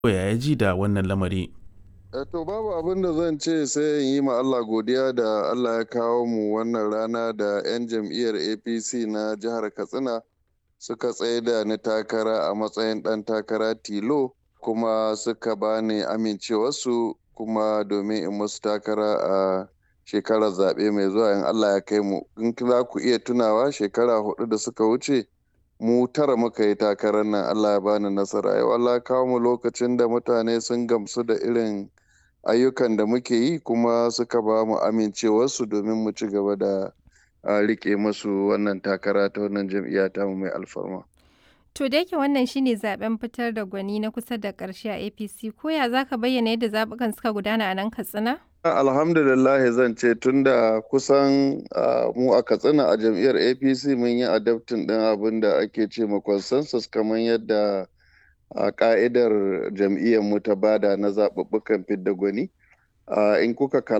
ya ji da wannan lamari. to babu abin da zan ce sai in yi ma Allah godiya da Allah ya kawo mu wannan rana da 'yan jam'iyyar APC na jihar Katsina suka tsaye da ni takara a matsayin ɗan takara tilo kuma suka bani amincewarsu kuma domin in musu takara a shekarar zaɓe mai zuwa in Allah ya kai mu in za ku iya tunawa shekara hudu da suka wuce mu tara muka yi takarar nan Allah ya bani nasara yau Allah ya kawo mu lokacin da mutane sun gamsu da irin ayyukan da muke yi kuma suka ba mu amincewarsu domin mu ci gaba da rike musu wannan takara ta wannan jam'iyya ta mu mai alfarma. To da yake wannan shine zaben fitar da gwani na kusa da ƙarshe a APC ko ya zaka bayyana yadda zabukan suka gudana a nan Katsina? Alhamdulillah zan ce tunda kusan mu a Katsina a jam'iyyar APC mun yi adaptin ɗin abin da ake ce ma consensus kamar yadda a ka'idar jam'iyyar mu ta bada na zaɓuɓɓukan fidda gwani. in kuka